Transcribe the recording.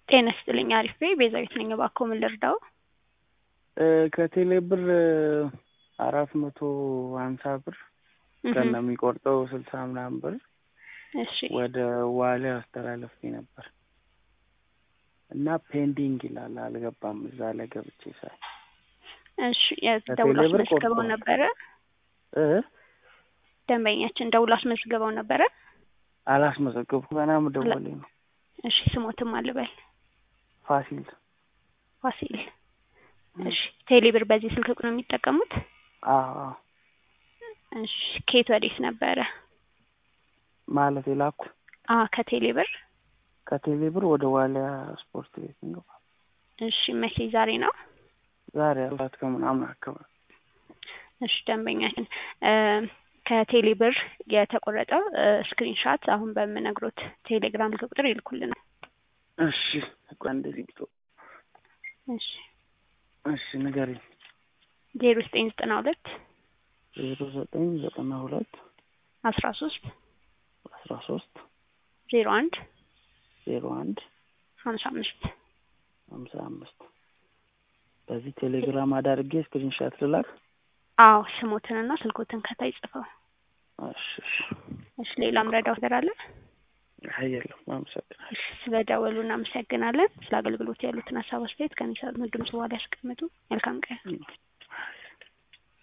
ጤና ይስጥልኝ አሪፍ ነኝ ቤዛዊት ነኝ እባክዎ ምን ልርዳዎ ከቴሌ ብር አራት መቶ ሀምሳ ብር ከነ የሚቆርጠው ስልሳ ምናምን ብር እሺ ወደ ዋሊያ አስተላለፌ ነበር እና ፔንዲንግ ይላል አልገባም እዛ ላይ ገብቼ ሳይ እሺ ደውሎ ከቴሌ ብር አስመዝግበው ቆርጠዋል። ነበረ እ ደንበኛችን ደውሎ አስመዝግበው ነበረ አላስመዘገብኩም ገና መደወሌ ነው እሺ ስሞትም አልበል ፋሲል ፋሲል እሺ ቴሌ ብር በዚህ ስልክ ቁጥር ነው የሚጠቀሙት አዎ አዎ እሺ ከየት ወዴት ነበረ ማለት የላኩ አ ከቴሌ ብር ከቴሌ ብር ወደ ዋሊያ ስፖርት ቤት እንገባ እሺ መቼ ዛሬ ነው ዛሬ አራት ከምናምን አካባቢ እሺ ደንበኛችን እ ከቴሌ ብር የተቆረጠው ስክሪንሻት አሁን በምነግሮት ቴሌግራም ስልክ ቁጥር ይልኩልናል እሺ ቆይ እንደዚህ ብቶ እሺ እሺ ንገሪኝ ዜሮ ዘጠኝ ዘጠና ሁለት ዜሮ ዘጠኝ ዘጠና ሁለት አስራ ሶስት አስራ ሶስት ዜሮ አንድ ዜሮ አንድ ሀምሳ አምስት ሀምሳ አምስት በዚህ ቴሌግራም አዳርጌ ስክሪንሻት ልላክ አዎ ስሞትንና ስልኮትን ከታይ ጽፈው እሺ እሺ እሺ ሌላም ረዳው ነገር አለ አይ የለም አመሰግናለሁ እሺ ስለ ደወሉ እናመሰግናለን ስለ አገልግሎት ያሉትን ሀሳብ አስተያየት ከሚሰጡን ድምጽ በኋላ ያስቀምጡ መልካም ቀን